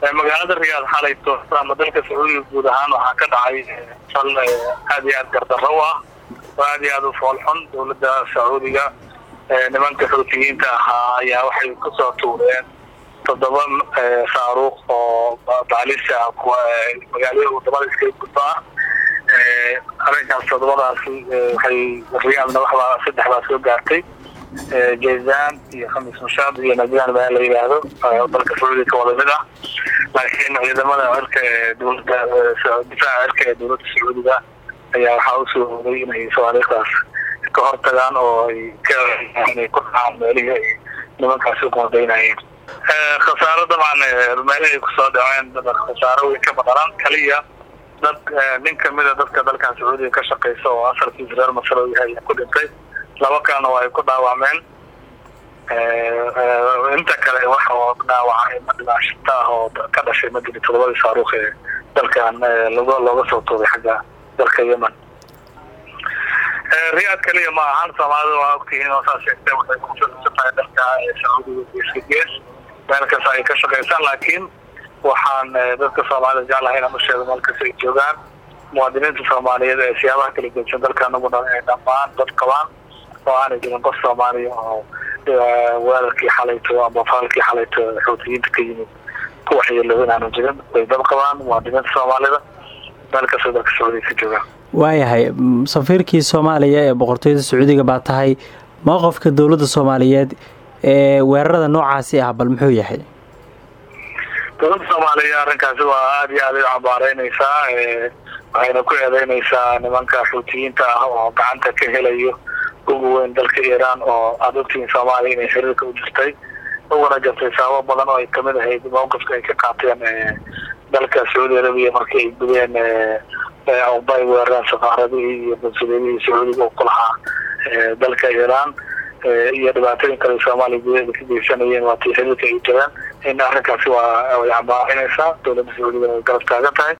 magaalada riyaad xalayto ama dalka sacuudiga guud ahaan waxaa ka dhacay fal aada iyo aada gardarro u ah oo aada iyo aada u foolxun dowladda sacuudiga nimanka xuutiyiinta ahaa ayaa waxay kusoo tuureen toddoba saaruuq oo baalisa kuwa magaalada wadamada iskaga gudba ah arrinkaas toddobadaasi waxay riyaadna waxbaa saddex baa soo gaartay jazan iyo khamis mushaad iyo najaan baa la yidhaahdo dalka sacuudiga ka wada mid ah laakiin ciidamada cirka ee dowladda difaaca cirka ee dowladda sacuudiga ayaa waxaa usoo hoday inay sawaariikhdaas ka hortagaan oo ay kainay ku dhacaan meelihii ay nimankaasi uqoondaynayeen khasaaro dabcan meelihii kusoo dhaceen khasaaro weyn ka maqalan kaliya dad nin kamida dadka dalkan sacuudiga ka shaqeysa oo asalkiisa reer masar oo yahay ku dhintay laba kalena waa ay ku dhaawacmeen inta kale waxa oo dhaawacay ma dhibaashata ah oo ka dhashay madini todobadii saaruukh ee dalkan log looga soo tuuray xagga dalka yemen riyaad kaliya ma ahan soomaalida waa ogtihiin oo saa sheegtay waxay kufirsatahay dalka sacuudiga geeska gees meel kasta ay ka shaqeysaan laakiin waxaan dadka soomaalida jeclahay inaan usheego meel kasta ay joogaan muwaadiniinta soomaaliyeed ee siyaabaha kala gedsan dalkanaguna ay dhammaan dad qabaan oo aanay jirin qof soomaaliya oo weerarkii xalayto ama faalkii xalayto xuutiyiinta ka yimid ku waxyeelo inaanu jirin way dad qabaan muwaadiniinta soomaalida meel kasta dalka sacuudiga ka joogaan waayahay safiirkii soomaaliya ee boqortooyada sacuudiga baa tahay mowqofka dowladda soomaaliyeed ee weerarada noocaasi ah bal muxuu yahay dowladda soomaaliya arrinkaasi waa aada iyo aada u cambaareyneysaa waxayna ku eedeyneysaa nimanka xuutiyiinta ah oo gacanta ka helayo ugu weyn dalka iiraan oo aada ogtihiin soomaaliya inay xiriirka u jirtay uguna jirtay sababo badan oo ay kamid ahayd mowqifka ay ka qaateen dalka sacuudi arabiya markii ay gudeen bay weerareen safaaradihii iyo bansuliyadihii sacuudiga ku lahaa dalka iiraan iyo dhibaatooyin kale soomaaliya gudaheeda ka geysanayeen waatii xiriirka ay jireen in arrinkaasi waa way cambaarineysaa dowladda sacuudiga ay garab taagan tahay